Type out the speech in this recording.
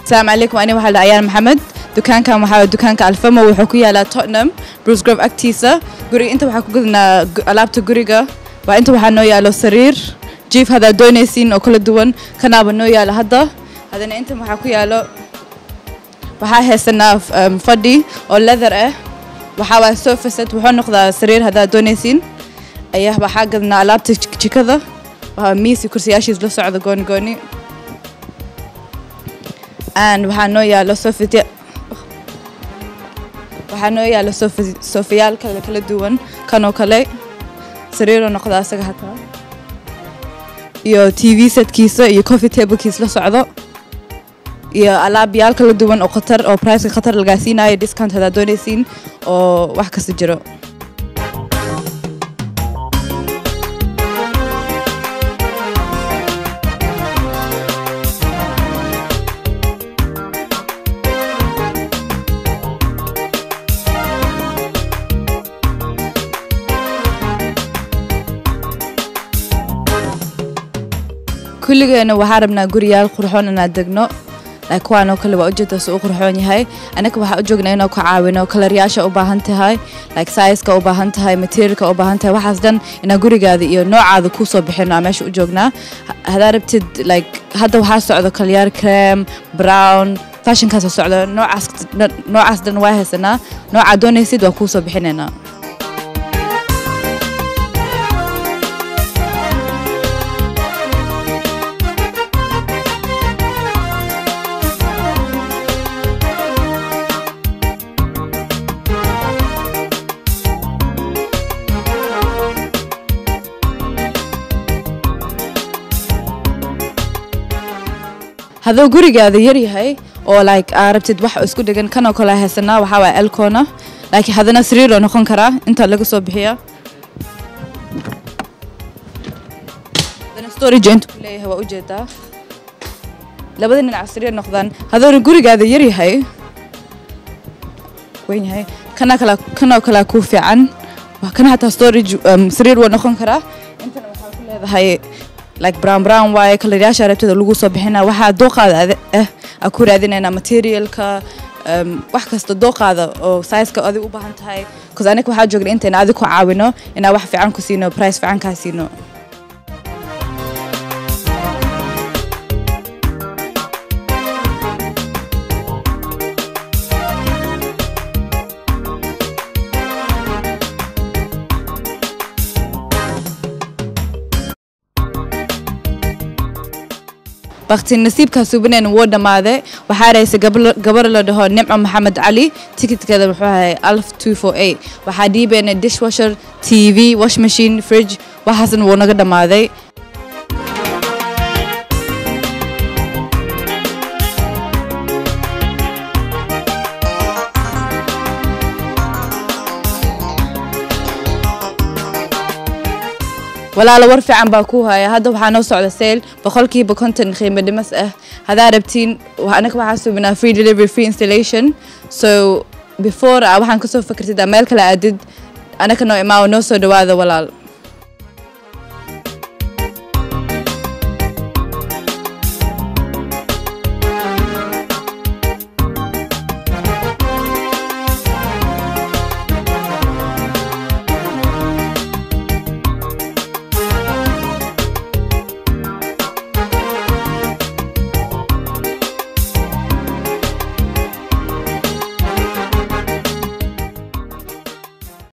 asalaamu calaykum ani waxaa la ayaan maxamed dukaankan waxaa dukaanka alfamo wuxuu ku yaalaa tottenham bruce grove agtiisa guriga inta waxaa ku gudanaa gu- alaabta guriga waa inta waxaa noo yaalo sariir jiif haddaad doonaysiin oo kala duwan kanaaba noo yaalo hadda haddana intan waxaa ku yaalo waxaa haysanaa um, fadhi oo leather ah waxaa waa sofa set wuxuu noqdaa sariir haddaad doonaysiin ayaa waxaa gadnaa alaabta jik- jikada waa miisi kursiyaashiis la socda gooni gooni and waxaa noo yaalo sofitya waxaa noo yaalo sofa- sofayaal kale kala duwan kanoo kale sariiroo noqda asaga hataa iyo t v setkiisa iyo coffee tablekiis la socdo iyo alaabyaal kala duwan oo khatar oo priceka khatar lagaa siinayo discount haddaad doonaysiin oo wax kasta jiro kulligeena waxaa rabnaa guriyaal qurxoon inaad degno like kuwaan oo kale waa ujeeda si u qurxoon yahay anaga waxaa u joognaa inuu ka caawino kalaryaasha u baahan tahay like sizeka u baahan tahay materialka u baahan tahay waxaas dhan inaa gurigaada iyo noocaada kuu soo bixino aa meesha u joognaa Ha- haddaa rabtid like hadda waxaa socdo kalyaar creme brown fashionkaasa socdo noocaas noocaas dhan waa haysanaa noocaa doonaysid waa kuu soo bixinaynaa hadduu gurigaada yar yahay oo like aa rabtid wax isku dhegan kanoo kale haysanaa waxaa waaya elkona laakiin haddana sariiroo noqon karaa inta laga soo bixiya haddana storage inta ku leeyahay waa ujeedaa labada dhinac sariir noqdaan hadduuna gurigaada yar yahay weyn yahay kana kala kanoo kalea kuu fiican waa kana hataa storage um, sariir waa noqon karaa intana waxaa ku leedahay like brown brown waaye kalaryaasha rabtada lagu soo bixina waxaa dooqaada adi- ah aa ku raadinaynaa materialka um, wax kasta dooqaada oo sizeka adig u baahan tahay bcause aniga waxaa joogna intayna adig ku caawino inaa wax fiican ku siino price fiican kaa siino bakti nasiibkaa suubineen wuu dhammaaday waxaa raysay gabar la dhaho nimco maxamed cali tikitkeeda muxuu ahay alf two four eight waxaa dhiibayna dishwasher t v wash machine fridge waxaasna wuu naga dhammaaday walaalo war fiican baa ku haya hadda waxaa noo socda sale boqolkiiba konton qiimo dhimas ah haddaa rabtiin wa- anaga waxaa suubinaa free delivery free installation so before ah waxaan kasoo fakartid aa meel kale aadid anaga noo imaawo noo soo dhawaada walaal